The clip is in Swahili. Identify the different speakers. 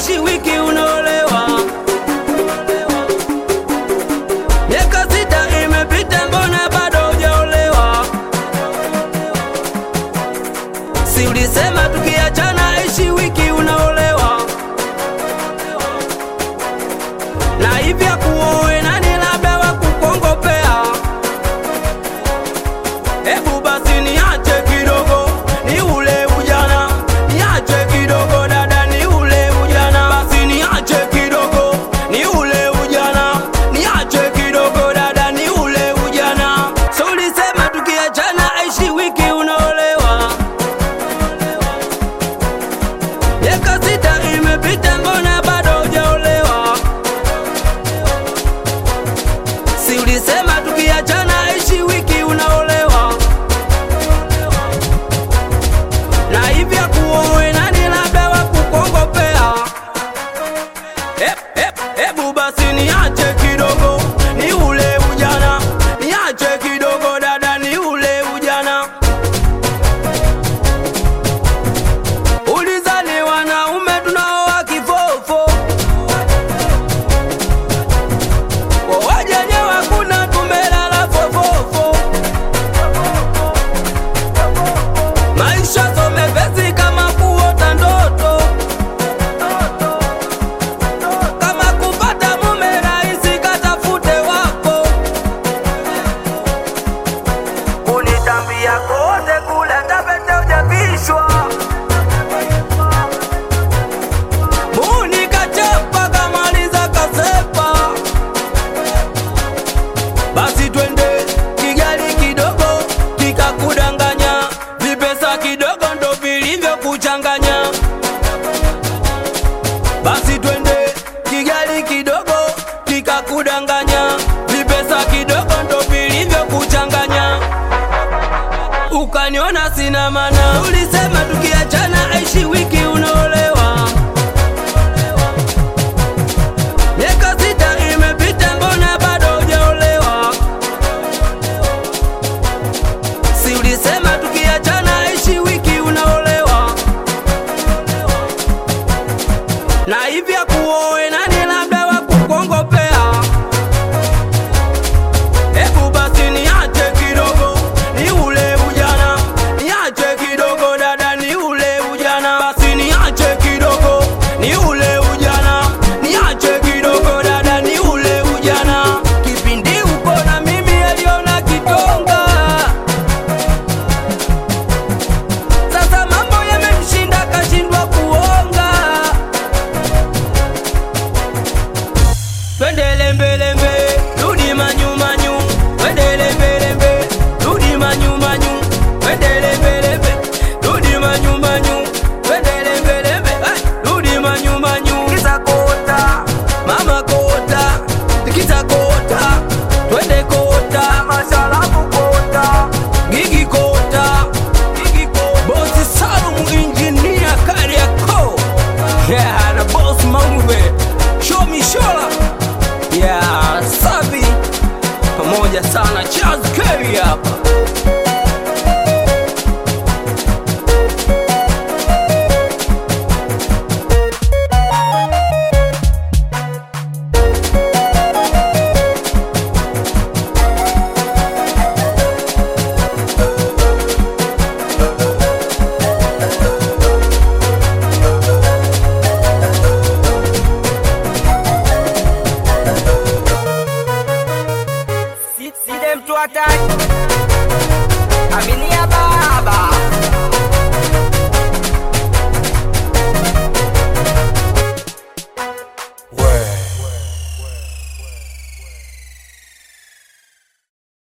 Speaker 1: ishi wiki unaolewa. Miaka sita imepita, mbona bado hujaolewa? Si ulisema tukiachana ishi wiki unaolewa? Na hivya kuoe nani labda wa kukongopea? Hebu basi niache kidogo, ni ule ujana, niache kidogo dada, ni ule ujana, basi niache kidogo, ni ule ujana, niache kidogo dada, ni ule ujana. So ulisema tukiachana aishi wiki unaolewa, miaka sita imepita, mbona bado hujaolewa? Si ulisema tukiachana aishi wiki unaolewa? na hivya kuoe nani labda wa kukongopea? Ep, ep, Ebu basi niache kidogo, ni ule ujana, niache kidogo dada, ni ule ujana. Ulizani wanaume tunaoa kifofo, wajenyewe hakuna, tumelala fofofo. Maisha so mepesi kama kuota ndoto, kama kupata mume rahisi, katafute wako. Unitambia kote kule tapete ujapishwa Muni kachapa kamaliza kasepa basi twende kigali kidogo kikakudanganya vipesa kidogo ndo vilivyokuchanganya basi twende kigali kidogo kikakudanganya vipesa kidogo ndo vilivyokuchanganya ukaniona sina mana ulisema tukiachana aishi wiki unaolewa miaka sita imepita mbona bado hujaolewa si ulisema tukiachana aishi wiki unaolewa na hivya kuoe nani labda wa kukongopea hebu basi niache kidogo ni ule ujana niache kidogo dada ni ule ujana basi niache kidogo ni ule ujana niache kidogo dada ni ule ujana kipindi uko na mimi aliona kitonga sasa mambo yamemshinda kashindwa kuonga twendele mbelembe rudi manyumanyu twendele mbelembe rudi manyumanyu twendele mbelembe rudi manyumanyu twendele mbelembe hey, rudi manyumanyu kisa kota mama kota tikisa kota twende kota mashalabu kota gigi kota gigi kota bosi salumu injinia kariako yeah, na boss maumbe show me shola yeah, safi pamoja sana Charles Kerry hapa
Speaker 2: See, see them to attack.